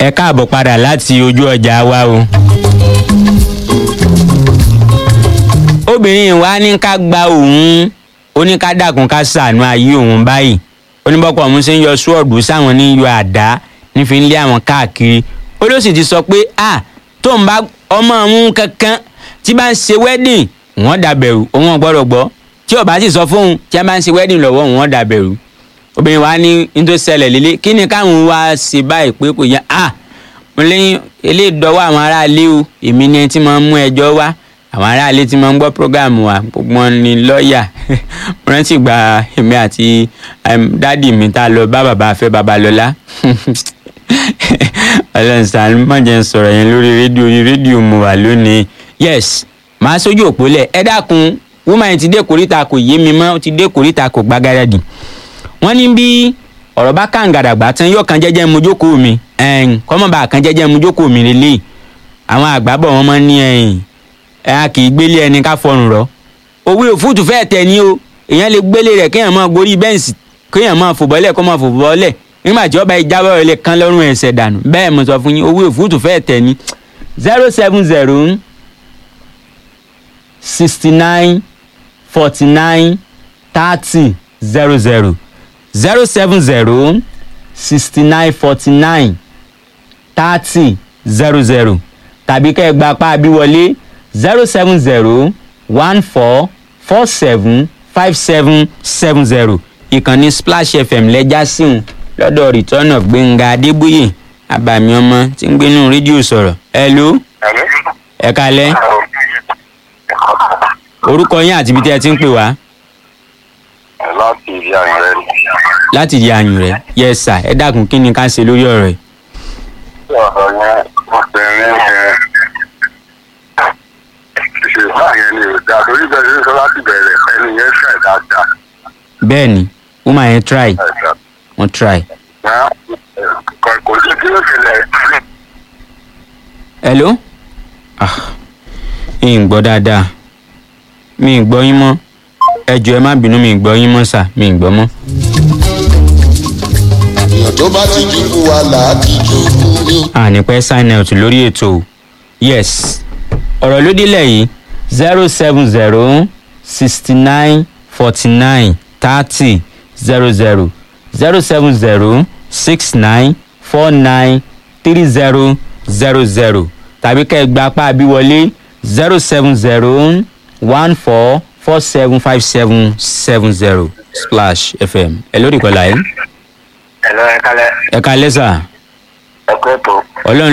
ẹ káàbọ̀ padà láti ojú ọjà wa o. obìnrin wa ní ká gba òun ó ní ká dàkún ká ṣàánú ayé òun báyìí oníbọ̀pọ̀ ọ̀hún ṣe ń yọ ṣúọ̀dù sáwọn ní yọ àdá nífi ń lé àwọn káàkiri ó ló sì ti sọ pé à tó ń bá ọmọ òun kankan tí bá ń ṣe wedding wọ́n dàbẹ̀rù òun ò gbọ́dọ̀ gbọ́ tí ó bá sì sọ fóun tí a bá ń ṣe wedding lọ́wọ́ wọ́n dàbẹ̀rù obìnrin wa ní ní tó ṣẹlẹ̀ lélẹ̀ kí ni káwọn wá ṣe báyìí pé kò yẹ à mo lẹ́yìn eléyìí dọ́wọ́ àwọn aráalé o èmi ni ẹni tí máa ń mú ẹjọ́ wá àwọn aráalé tí máa ń gbọ́ prógáàmù wa gbogbo wọn ni lọ́ọ̀yà mo rántí gba èmi àti dádì mi tá a lọ bá bàbá afẹ́ babalọ́lá ọlọ́run sàn má jẹ́ ń sọ̀rọ̀ yẹn lórí rédíò orí rédíò mo wà lónìí yes màá sójú òpó lẹ̀ ẹ dákun woman ti dé kòríta kò yé mi mọ́ ti dé kòríta kò gbágáradì wọ́n ní bí ọ̀rọ̀ bá kàǹgàdàgbà tán yóò kan jẹ́jẹ́ mu jókòó mi kọ́mọ̀bà kan jẹ́jẹ́ mu jókòó mi lélẹ́yìí àwọn àgbàbọ̀ wọn máa ń ní ẹ̀yìn ẹ̀ a kì í gbélé ẹni ká fọrùn rọ òwe òfúùtù fẹ́ẹ̀ tẹ̀ ní o èèyàn lè gbélé rẹ̀ kéèyàn máa gorí bẹ́ǹsì kéèyàn máa fò bọ́lẹ̀ kó máa fò bọ́lẹ̀ nígbà tí ọba ìjábọ̀ rẹ̀ lè kán lọ́rùn ẹ̀sẹ̀ dànù bẹ́ẹ̀ mo sọ fún yín òwe òfúùtù fẹ́ẹ̀ tẹ̀ ní zero seven zero sixty nine forty nine thirty zero zero zero seven zero sixty nine forty nine thirty zero zero tàbí kẹ́ ẹ gba apá abíwọlé zero seven zero one four four seven five seven seven zero ìkànnì splash fm lẹ́jà síhun lọ́dọ̀ return of gbẹ̀ngà adébóyè abàmì ọmọ tí ń gbénú rédíò sọ̀rọ̀ hello ẹ kalẹ́ orúkọ yín àti ibi tí ẹ ti ń pè wá láti ìdí àyàn rẹ ni. láti di àyùn rẹ yes sir ẹ dákun kí ni ká ṣe lórí ọ̀rọ̀ yìí. ọ̀rọ̀ yẹn obìnrin yẹn ìṣèlú àyẹn ni ò dáa torí bẹ́ẹ̀ ní sọ láti bẹ̀rẹ̀ ẹni yẹn ṣẹ̀ dáadáa. bẹ́ẹ̀ ni woman yẹn try wọ́n try. kò kò sí kí ló ṣẹlẹ̀ hello ah mi ì gbọ́ dáadáa mi ì gbọ́ yín mọ́ ẹ jọ̀ọ́ ẹ má bínú mi ì gbọ́ yín mọ́ sà mi ì gbọ́ mọ́. èèyàn tó bá ti dúkú wa là á ti dúkú ní. àní pẹ́ sign out lórí ètò o. yes ọ̀rọ̀ ló délẹ̀ yìí zero seven zero sixty nine forty nine thirty zero zero zero seven zero six nine four nine three zero zero zero tàbí kẹ́ ẹ gba apá abíwọlé zero seven zero one four four seven five seven seven zero splash fm ẹ lórí ìkọlà yìí ẹ̀ lọ́ ẹ kálẹ̀ ẹ ká lẹ́sà ẹ kó tó. ọlọ́run